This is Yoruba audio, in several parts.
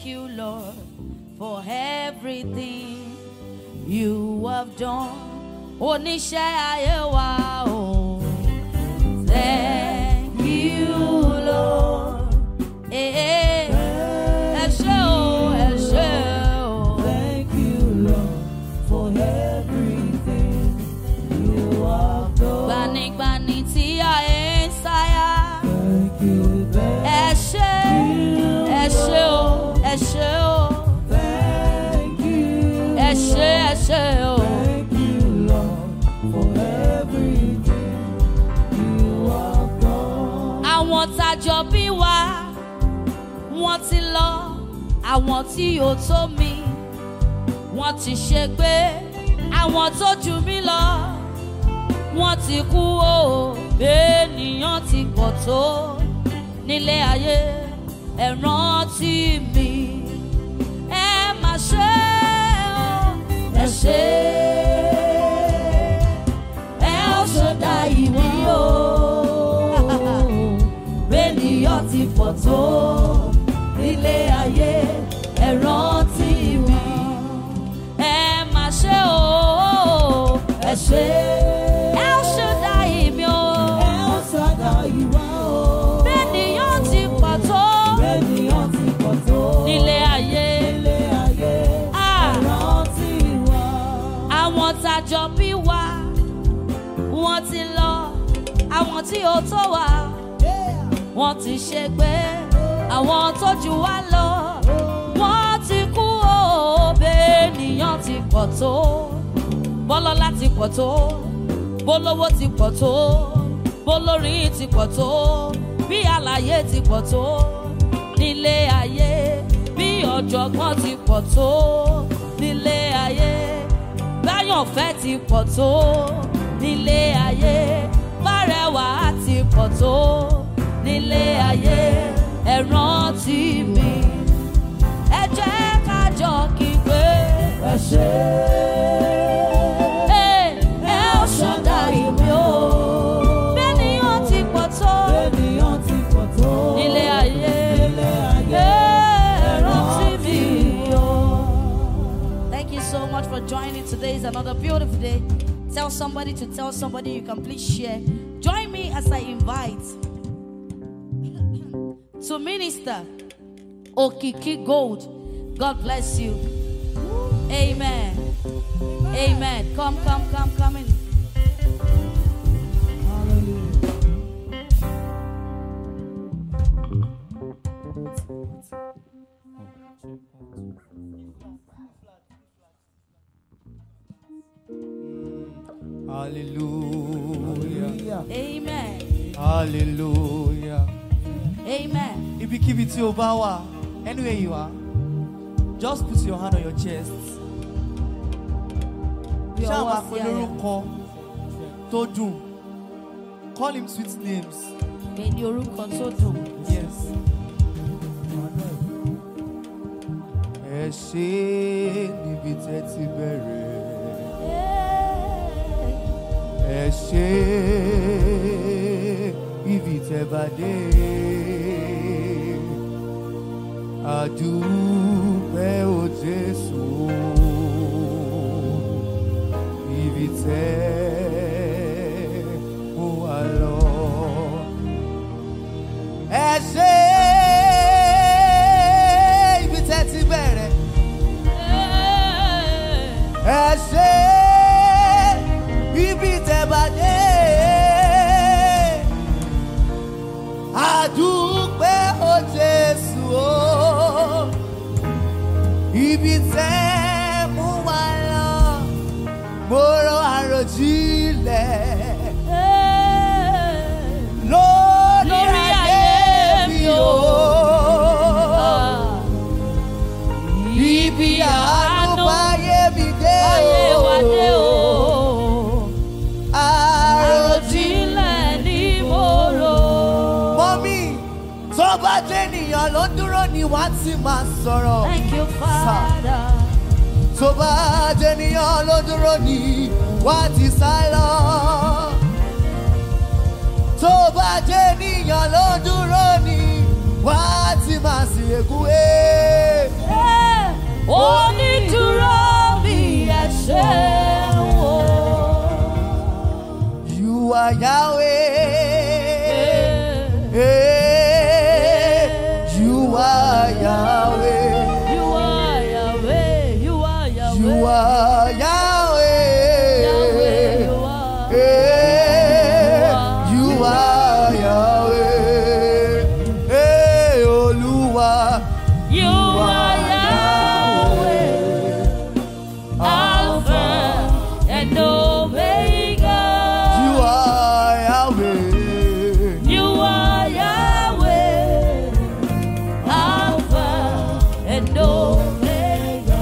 you, Lord, for everything you have done. Oníṣẹ́ ayé wa o. Thank you, Lord. Eh, eh. Ẹ ṣé o, ẹ ṣé o. Thank you, Lord, for everything you have done. Gbanigbani tí ayé ń sáyà. Thank you, thank Ẹ ṣé, ẹ ṣé o, ẹ ṣé o. thank you. Ẹ ṣé, ẹ ṣé o. Thank you, Lord, for everything you have done. Àwọn tajọ bí wa, wọ́n ti lọ. Àwọn tí ò tó mi, wọ́n ti ṣègbé. Àwọn tó jù mí lọ, wọ́n ti kú o. Ènìyàn ti pọ̀ tó nílé ayé. Ẹ rántí mi, ẹ má ṣe o. Ẹ ṣe ẹ ó ṣọdá ìwé o. Bẹ́ẹ̀niyàn ti pọ̀ tó nílé ayé, ẹ rántí mi. ẹ má ṣe o. Ẹ ṣé. ẹ ó ṣọdá ìmí o. Ẹ ó sọ̀dọ̀ ìwà o. bẹ́ẹ̀niyàn ti pọ̀ tó Bẹ́ẹ̀niyàn ti pọ̀ tó nílé ayé. nílé ayé, Ah. ẹ rántí wa. àwọn tajọ bí wa wọ́n ti lọ. àwọn tí ó tó wa wọ́n ti ṣègbé. àwọn tó jù wá lọ wọ́n ti kú o. bẹ́ẹ̀niyàn ti pọ̀ tó bọ́lọ́lá ti pọ̀ tó bólówó ti pọ̀ tó bólórin ti pọ̀ tó bí àlàyé ti pọ̀ tó nílé ayé bí ọ̀jọ̀gbọ́n ti pọ̀ tó nílé ayé báyọ̀fẹ́ ti pọ̀ tó nílé ayé bárẹwà ti pọ̀ tó nílé ayé ẹ rántí mi ẹ jẹ́ ká jọ kí pé Ẹ ṣé. ẹ ó ṣọ̀dá ìwé o bẹ́ẹ̀niyàn ti pọ̀ tó Bẹ́ẹ̀niyàn ti pọ̀ tó nílé ayé nílé ayé, ẹ rántí mi o. Thank you so much for joining. Today is another beautiful day. Tell somebody to tell somebody you can please share. Join me as I invite to minister Okiki Gold. God bless you. Amen. Amen. Come, come, come, come in. Hallelujah. hallelujah Amen. hallelujah. Amen. ibikíbi tí o bá wà anywhere you are just put your hand on your chest. Bí ṣáà ọwọ́ máa sí pe àyà. lórúkọ tó dùn call him sweet names Pè ní orúkọ tó dùn. yes. ẹ ṣe níbi tẹ́ ti bẹ̀rẹ̀. ẹ ṣe ibi tẹ́ bá dé àdúpẹ́ o jésù ibi tẹ́ mú wa lọ. ẹ ṣe ibi tẹ́ ti bẹ̀rẹ̀ ẹ ṣe ibi tẹ́ bá dé àdúpẹ́ o jésù o ibi tẹ́ mú wa lọ mo rọ àròjinlẹ̀ lórí Lórí ayé ayé mi mi o. Ah. Ibi àánú báyé mi dé Ayé wa dé o. Àròjinlẹ̀ Àròjinlẹ̀ ní mo rò. mọ́mí tó bá jẹ́ ènìyàn ló dúró ni wọ́n á ti máa sọ̀rọ̀. Thank you, Father. Tó bá jẹ́ ènìyàn ló dúró ni wọ́n á ti sá lọ. Tó bá jẹ́ ènìyàn ló dúró ni wọ́n á ti máa sì ègún ẹ̀. onídùúró mi ẹ ṣeun o. You are Yahweh. Hey, you are Yahweh. You are Yahweh, you are Yahweh. You are Yahweh. Yahweh, you are. Hey, you are Yahweh. Hey, Olúwa. You are Yahweh, Alpha and Omega. You are Yahweh. You are Yahweh, Alpha and Omega.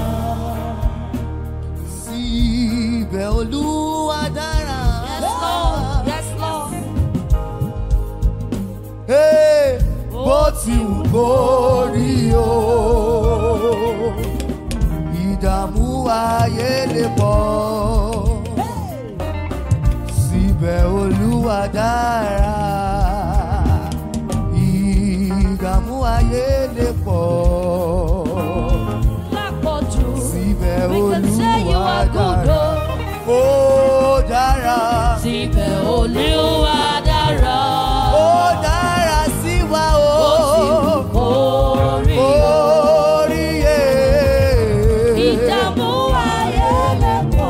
Síbẹ̀ Olúwa dára. Yes, Lord. Yes, Lord. Hey, bó ti wù kó rí o. Ìdààmú ayé lè pọ̀. Síbẹ̀ Olúwa dára. Ìdààmú ayé lè pọ̀. Lápọ̀jù. Síbẹ̀ We can say you Olúwa are good, dára. oh. Ó dára. Síbẹ̀ Olúwa dára. Ó dára sí wa o. Ó sì wù kó rí o. Oríye. Ìdààmú ayé lè pọ̀.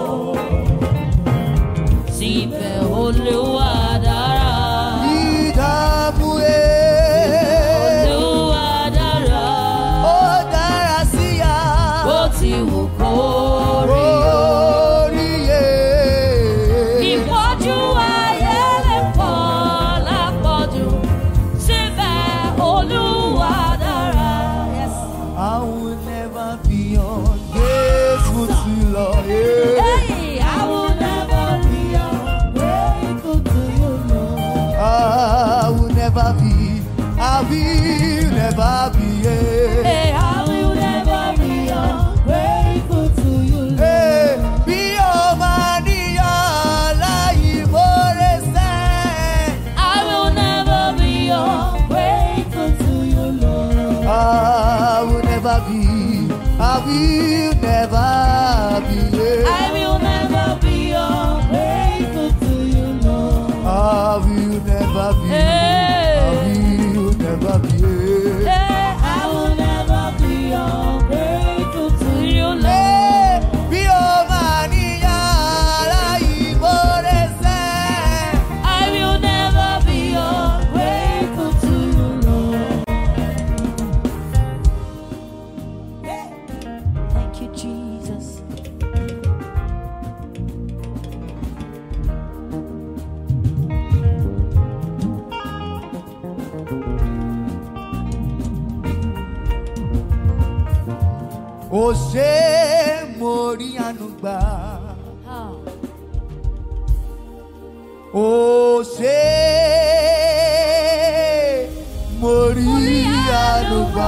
Síbẹ̀ Olúwa dára. Ìdààmú e. Olúwa dára. Ó dára sí ya. Bó ti wù kó rí o. Oríye. Ìpọ́jú ayé lè pọ̀ lápọ̀jù. Síbẹ̀ Olúwa dára. Yes. I will never be ungrateful to you, Lord. Yeah. Hey, I will never be ungrateful to you, Lord. I will never be. I will never be. Yeah. Hey, I will never be ungrateful to you, Lord. Hey, bí o máa níyàn láyé mórè sẹ́. I will never be ungrateful to you, Lord. I will never be. I will never be. Yeah. I will never be ungrateful to you, Lord. I will never be. Hey. I will never be. Yeah. Hey, I will never be ungrateful to you, Lord. Hey, bí o máa níyàn láyé mórè sẹ́. I will never be ungrateful to you, Lord. Thank you, Jesus. Ó ṣe mo rí àánú gbà. Ah. Ó ṣe mo rí àánú gbà.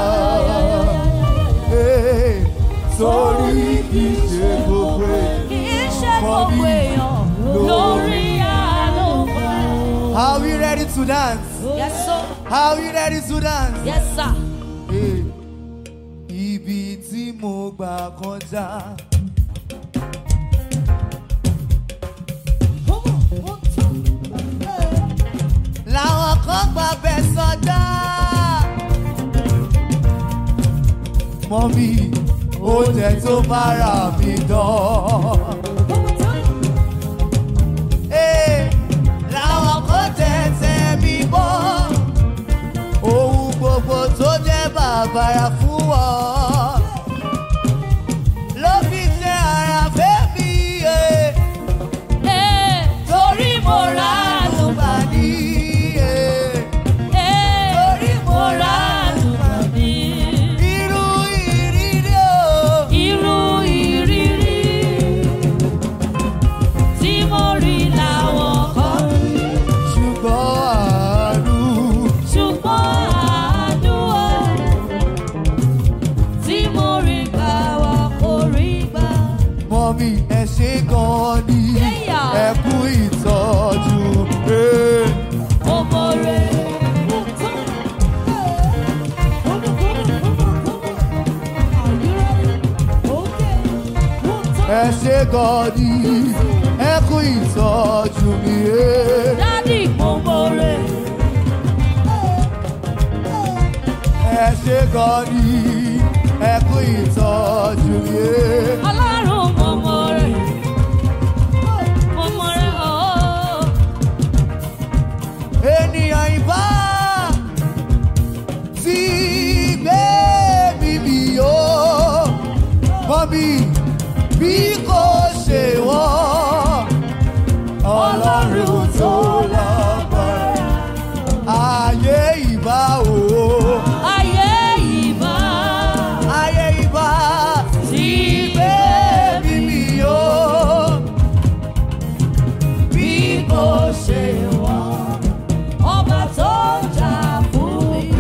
Hey, Sórí kì í ṣe gbogbo èèyàn. Kì í ṣe gbogbo èèyàn lórí àánú gbà. Are we ready to dance? Yes, sir. Are we ready to dance? Yes, sir. Hey, Ibi tí mo gbà kọjá. Làwọn kan gbà bẹ̀ sọdá. Mọ́mí, oúnjẹ tó bára mi dán. Hey, làwọn kan tẹ̀tẹ̀ mi bọ́ ohun gbogbo tó jẹ́ bàbàrà fún ọ. ló fi ṣe ara fẹ́mi yé. Eh, torí mo ra àánú àlùbà ní yé. Eh, torí mo mo ra ra àánú gbà mí. irú ìrírí o. Irú ìrírí tí mo rí làwọn kan rí. ṣùgbọ́n àánú. ṣùgbọ́n àánú o tí mo rí gbà wá kò rí gbà. mọ́mí ẹ ṣe gan ni. Yeah. ẹ kú ìtọ́jú. Eh. mo mọ̀rẹ́. ẹ ṣe gọ́ọ̀dì ẹ kú ìtọ́jú mi. eh. dádì mo mọ̀rẹ́. ẹ ṣe gọ́ọ̀dì ẹ kú ìtọ́jú mi. eh. ọlọ́run mo mọ̀rẹ́. mo mọ̀rẹ́ ooo. ènìyàn ìbá ti gbé mi mi o mọ mi bí kò ṣe wọ́n ọlọ́run tó lágbára ayé ìbá o ayé ìbá ayé ìbá ti gbé mi mi o bí kò ṣe wọ́n. ọba tó jà fún mi.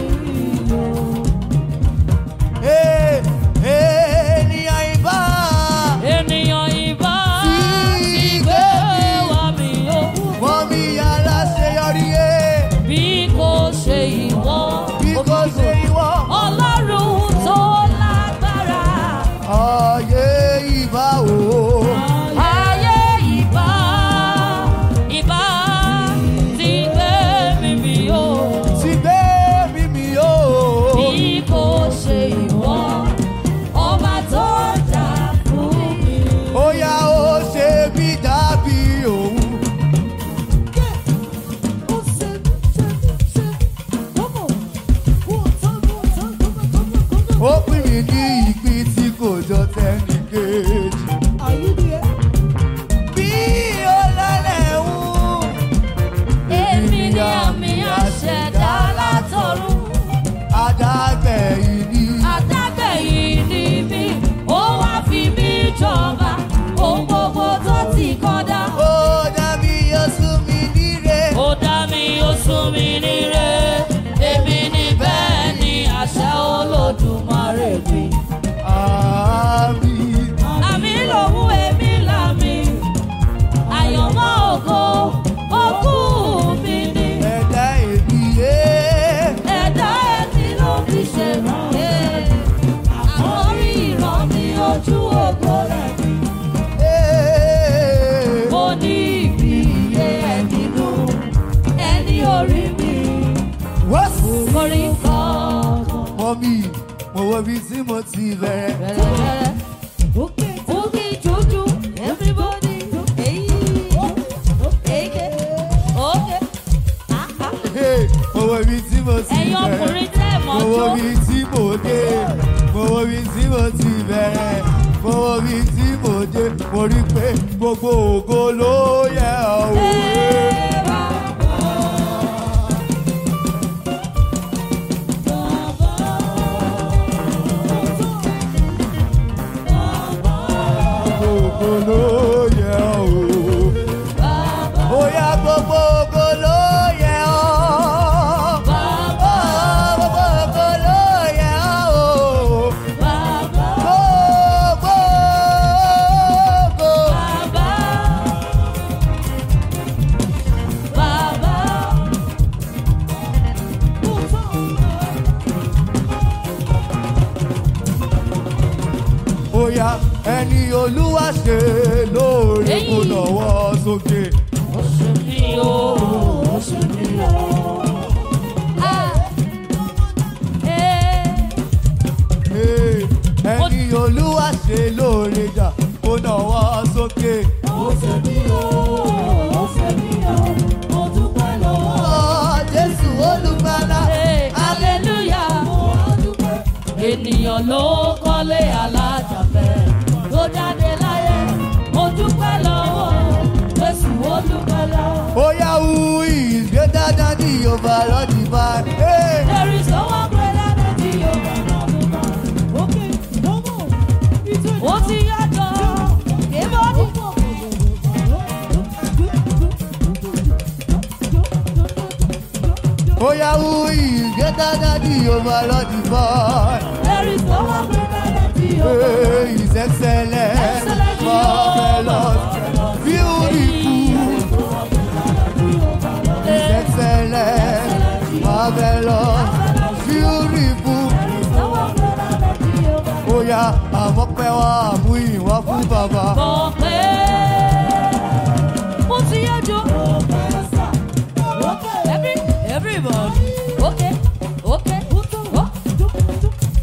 Hey, ènìyàn ìbá ènìyàn ìbá Ti ti gbé gbé wá mi o. wọ́n mi aláṣeyọrí ẹ̀ bí kò ṣe ìwọ. bí kò ṣe ìwọ. ọlọ́run tó lágbára. Ayé ìbá o. ayé ìbá ìbá ti gbé mi mi o. Ti gbé mi mi o. bí kò ṣe ìwọ. ọba tó jà fún mi. Ó yá ó ṣe bí dàbí òun. Ó pín mi ní ìpín tí kò jọ tẹ́nì kejì. Bí ó lálẹ́ ń. èmi ni àmì àṣẹ̀dá látọ̀run. Adágbẹ̀yìn ni. Adágbẹ̀yìn ni mí, ó wá fi mí jọba, ohun gbogbo tó ti kọ́dá. Ó dàbí oṣù mi níre. Ó dá mi, ó sún mi níre, èmi ni bẹ́ẹ̀ ni àṣẹ olódùmarè mi. Àmín. Àmì lòun èmi làmì, àyànmọ́ ògo, òkú mi ni. Ẹ̀dá èmi yé. Ẹ̀dá ẹni ló fi ṣe rè é, àkọ́rí ìran ní ojú ògo rẹ̀ mi. Ee. mo ní ìbí iye ẹ̀dínú ẹni orí mi Wọ́sù. orí kankan Mọ́mí, mo wo ibi tí mo ti bẹ̀rẹ̀. bẹ̀rẹ̀ fúkì jújú everybody èyí èké òkè àká Hey, Mo wo ibi tí mo ti ẹ̀yin bẹ̀rẹ̀. ọkùnrin tẹ́ ẹ̀ Mo wo mọ́jọ́ ibi tí mo dé. Mo wo ibi tí mo ti bẹ̀rẹ̀. Mo wo ibi tí mo dé. Mo rí pé gbogbo ògo ló yẹ òwe. ẹ̀ẹ́bà. Gbogbo ògo ló yẹ òwe. Ó yá gbogbo ògo ló yẹ ọ́. Ó, Gbogbo ògo ló yẹ ọ́. Gbogbo ògo. Bóyá ẹni olúwa ṣe lóore kó Èyí. lọ́wọ́ sókè. Hey, ẹni olúwa ṣe lóore jà kó lọ́wọ́ sókè. Ọ̀ Jésù olùgbàlà. Ènìyàn ló kọ́lé alájàfẹ́ tó jáde láyé. Mo dúpẹ́ lọ́wọ́ Jésù ó dúpẹ́ lọ́wọ́. Bóyá who is greater than the overall divine. Hey, There is no one greater than Jehovah. Ó ti yàtọ̀, kébọ́dì. Bóyá who is greater than the overall divine. There is no one greater than Jehovah. Hey, His excellent, Excellent marvelous, beautiful. His excellent, marvelous, beautiful. There is no one greater than Jehovah. Bóyá àmọ́pẹ́ wa mú ìwá fún bàbá. mọ̀ pé mo ti yọjú. Every, everybody. Okay, okay. Oh.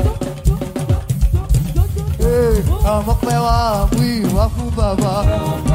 Ee, àmọ́ pẹ́ wá mú ìwá fún bàbá.